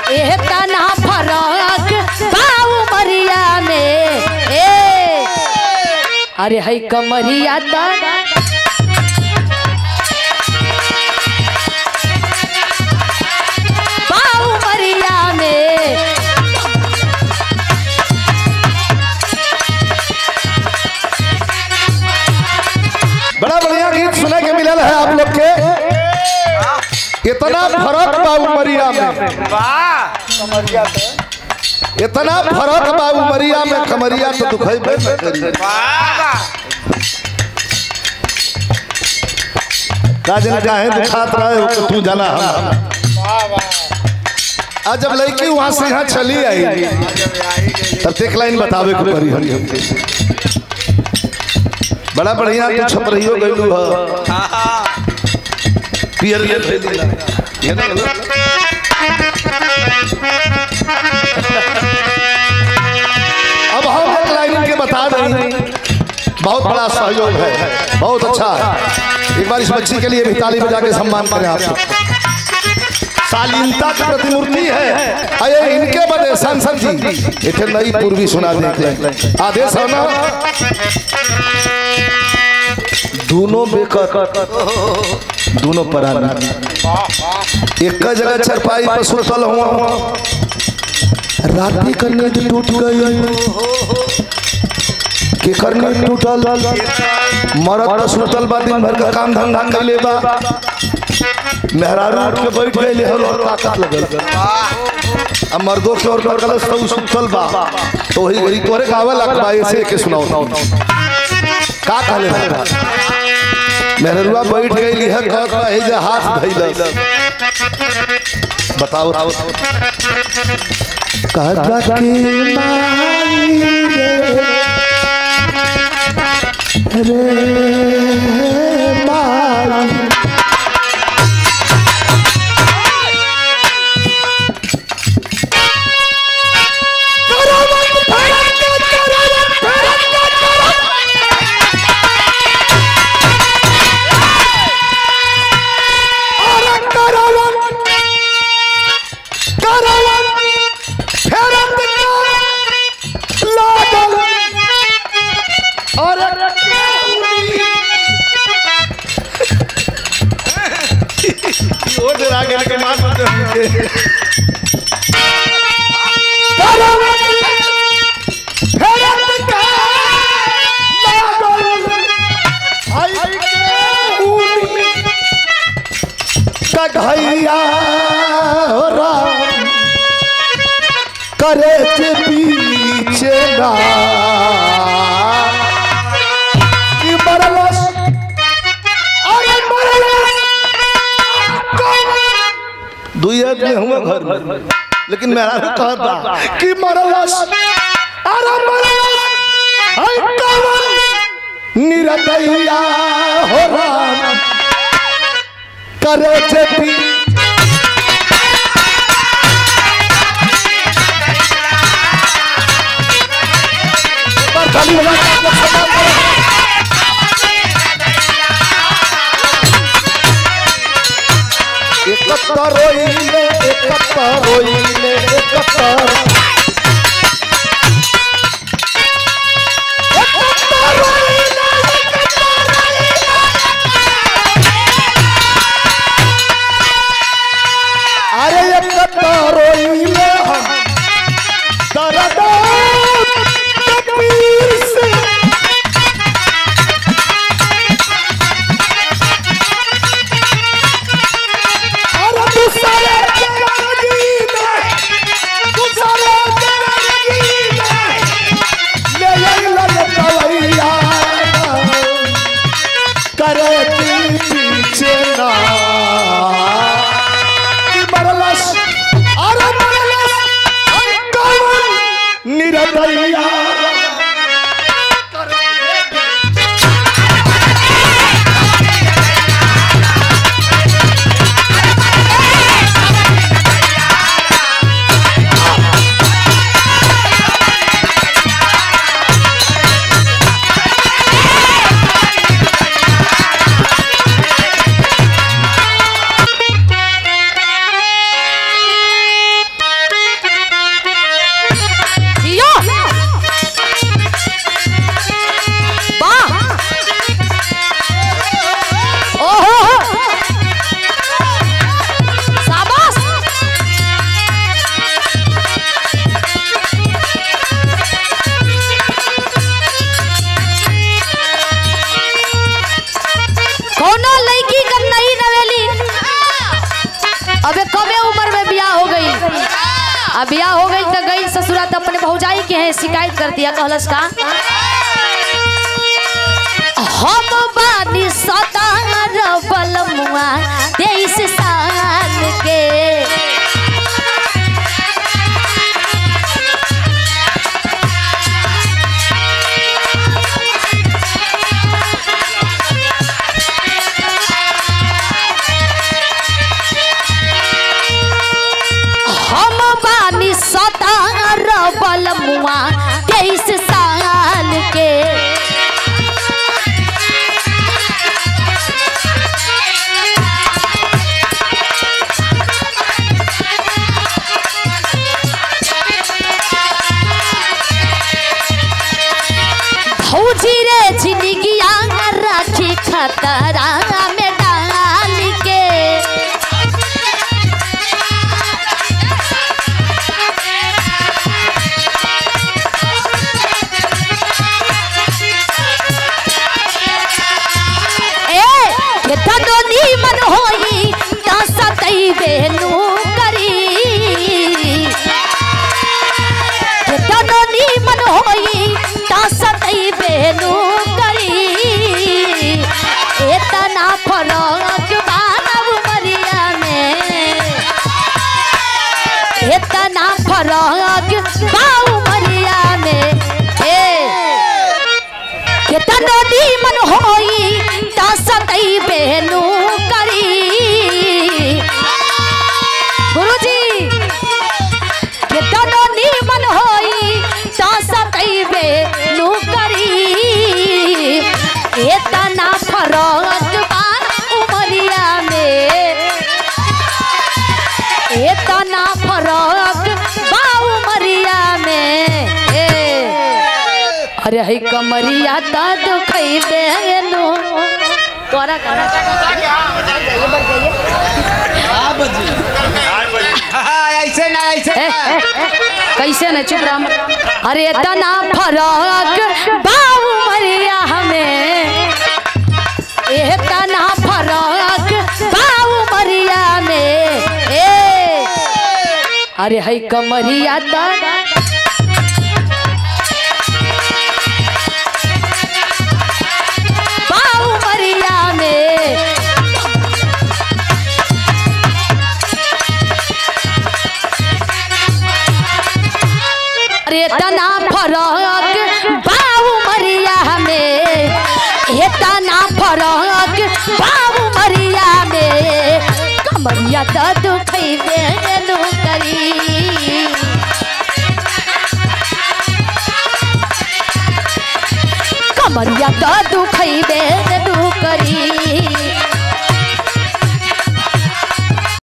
एह तना फरक बाऊ मरिया में ए अरे है कमरिया ता बाऊ मरिया में बड़ा बढ़िया गीत सुने के मिलल है आप लोग के इतना फर्क बा उमरिया में इतना फर्क बा उमरिया में कमरिया तो दुखेबे न करी का जन काहे दुखात रहे हो तो तू जाना हम आज जब लड़की वहां से यहाँ चली आई तब एक लाइन बतावे को परी हम बड़ा बढ़िया तू छप रही हो गइलू ह पियर ले थैली ये ना लो। अब हम एक लाइन के बता दें बहुत बड़ा सहयोग है बहुत अच्छा है एक बार इस बच्ची के लिए भी ताली बजा के सम्मान करें आप सब। शालीनता की प्रतिमूर्ति है अये इनके बदे सांसद जी इथे नई पूर्वी सुना देख ले आदेश है ना दोनों बेकर दोनों परानी एक जगह चरपाई पर सुतल हुआ राती का नींद टूट गई केकर नींद टूटल मरद तो सुतल बा दिन भर का काम धंधा कैले बा मेहरारू उठ के बैठ गए हर और ताकत लगल अब मर्दों के और कर गलत तो सुतल बा तो वही वही तोरे गावे लग बा ऐसे के सुनाओ का कहले बा मेहरुआ बैठ गई है कहत बा हे जे हाथ धइल बताओ कहत बा कि माई रे रे माई कढ़ैया हो राम करे के पीछे ना कि मरलस अरे मरलस दुई आदमी हुए घर में लेकिन मेरा भी कहता कि मरलस अरे मरलस हाय कवन निरदैया हो राम करे के पीछे ताली बजा के आप लोग सम्मान करें। एकत्ता रोइले एकत्ता रोइले एकत्ता एकत्ता रोइले एकत्ता रोइले। अरे एकत्ता रोइले हम दर्द कबीर से अरे दूसरे के राजी में दूसरे अब बियाह हो गई तो गई ससुरा तो अपने भौजाई के हैं शिकायत कर दिया कहलस का हम बानी सतार बलमुआ तेईस साल के हम बानी सतार बलमुआ तेईस साल के भौजी रे जिंदगिया राखी खतरा में डाल के ए केतनो नीमन होई ता सतई बेनु करी केतनो नीमन होई ता सतई बेनु करी एतना फरक मानव मरिया में एतना फरक बाऊ मरिया में ए केतनो नीमन होई ता सतई बेनु करी गुरुजी केतनो नीमन होई ता सतई बेनु करी एतना फरक बा उमरिया में एतना फरक बा उमरिया में ए अरे हई कमरिया ता दुखई बेनु तोरा करा ऐसे ना ऐसे ए, ना ए, कैसे न चुप रहा अरे इतना फरक बाबू मरिया हमें इतना फरक बाबू मरिया में ए अरे हई कमरिया ता बाबू मरिया में अरे तना फरक बाबू मरिया में हे तना फरक बाबू मरिया में कमरिया तो दुखई बेनु करी कमरिया तो दुखई बेनु करी